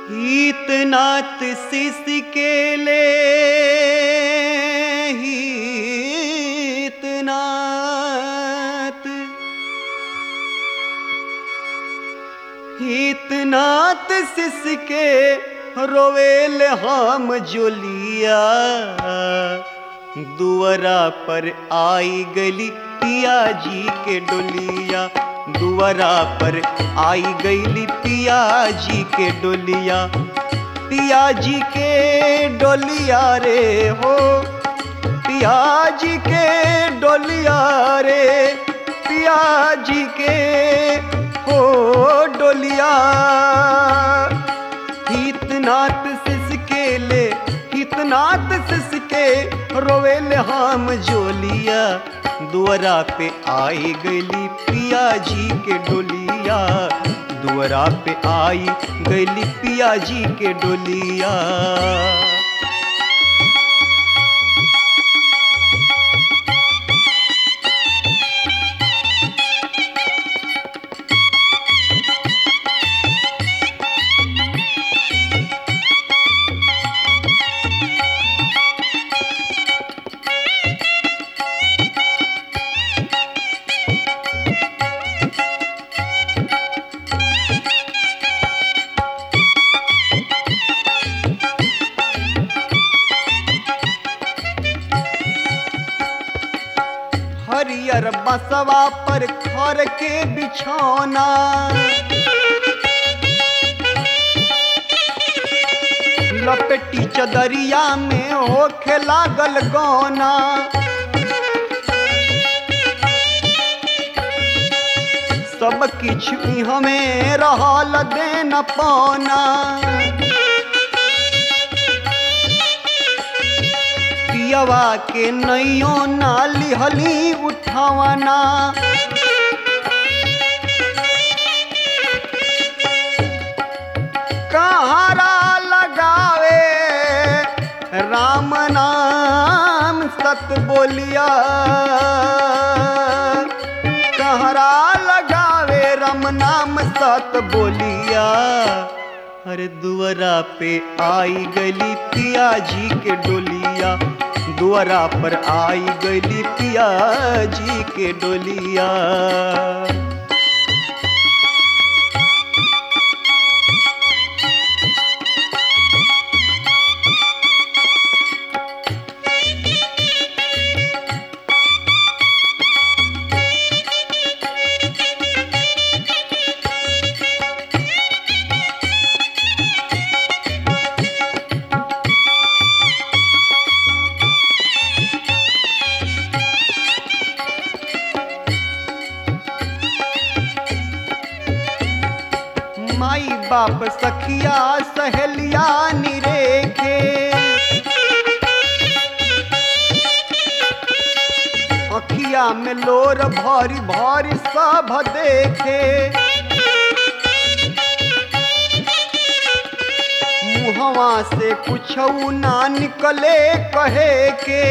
हीतनाथ शिष के ले हीतनाथ हीतनाथ शिष के रोवेल हम जोलिया दुअरा पर आई गली पिया जी के डोलिया दुअरा पर आई गईली पिया जी के डोलिया पिया जी के डोलिया रे हो पिया जी के डोलिया रे पिया जी के हो डोलिया हितनाथ शिष के ले हितनाथ शिष के रोवेल हम जोलिया दुअरा पे आई गली पिया जी के डोलिया दुअरा पे आई गली पिया जी के डोलिया हरियर बसवा पर खर के बिछौना लपेटी चदरिया में होखे लागल गौना सब किछु हमें रहल देन पौना पियवा के नैयो ना लिहली उठावना कहारा लगावे राम नाम सत बोलिया कहरा लगावे राम नाम सत बोलिया अरे दुअरा पे आई गली पिया जी के डोलिया दुअरा पर आई गली पिया जी के डोलिया माई बाप सखिया सहेलिया निरेखे अखिया में लोर भरी भरी सब देखे मुहवा से कुछ ना निकले कहे के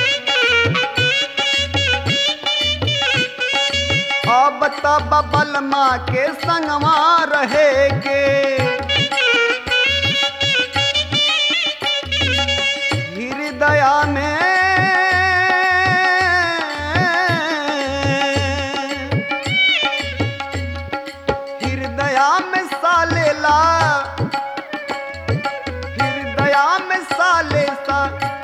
अब तब बलमा के संगवा रहे के हृदया में हृदया में सालेला हृदया में साले सा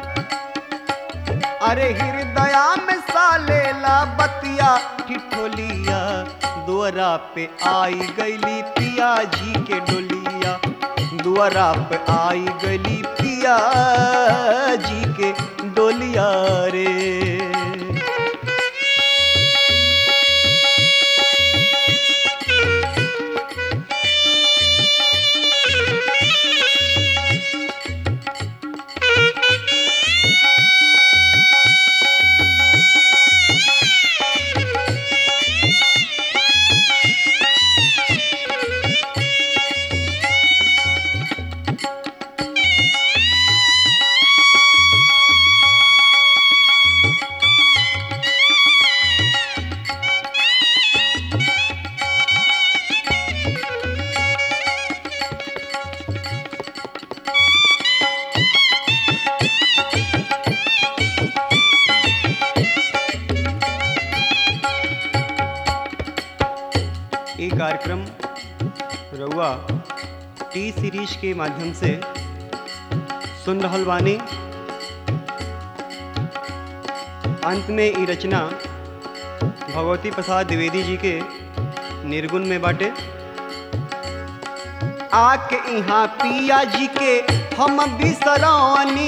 अरे हृदया में सालेला बतिया ठिठोलिया दुअरा पे आई गली पिया जी के डोलिया दुअरा पे आई गली पिया जी के डोलिया रे कार्यक्रम रउआ टी सीरीज के माध्यम से सुन रहल बानी अंत में ई रचना भगवती प्रसाद द्विवेदी जी के निर्गुण में बाटे आके यहाँ पिया जी के हम बिसरानी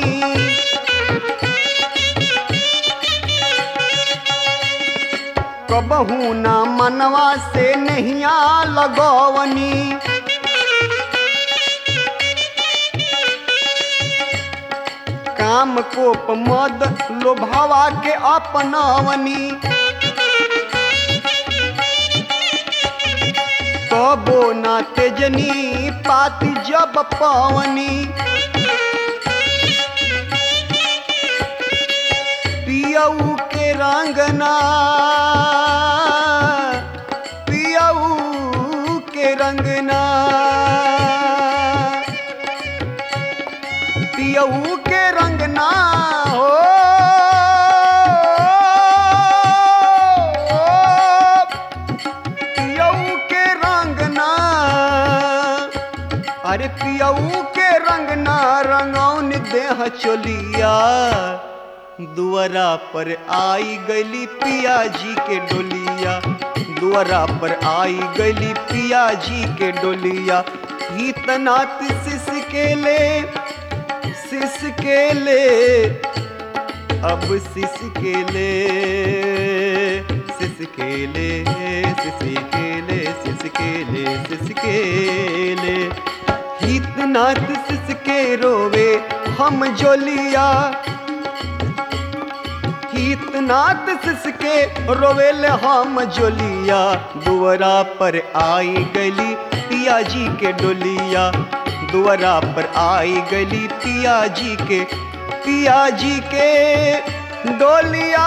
कबहू ना मनवा से नहिया लगवनी काम कोप मद लोभावा के अपनावनी कबो ना तेजनी पाती जब पावनी पियऊ के रंगना पियऊ के रंगना पियऊ के रंगना हो पियऊ के रंगना अरे पियऊ के रंगना रंगौन देह चोलिया दुआरा पर आई गली पिया जी के डोलिया दुआरा पर आई गली पिया जी के डोलिया इतना सिस के ले सिस के ले अब सिस के ले सिस के ले सिस के ले सिस के ले सिस के ले इतना सिस के रोवे हम जोलिया इतना सिसके रोवेल हम जोलिया दुआरा पर आई गली पिया जी के डोलिया दुआरा पर आई गली पिया जी के पिया जी के डोलिया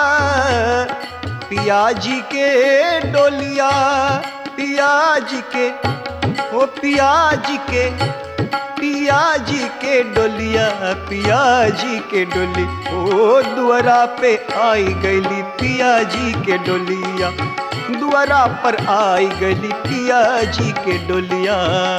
पिया जी के डोलिया पिया जी के ओ पिया जी के पिया जी के डोलिया पिया जी के डोली ओ दुआरा पे आई गली पिया जी के डोलिया दुआरा पर आई गली पिया जी के डोलिया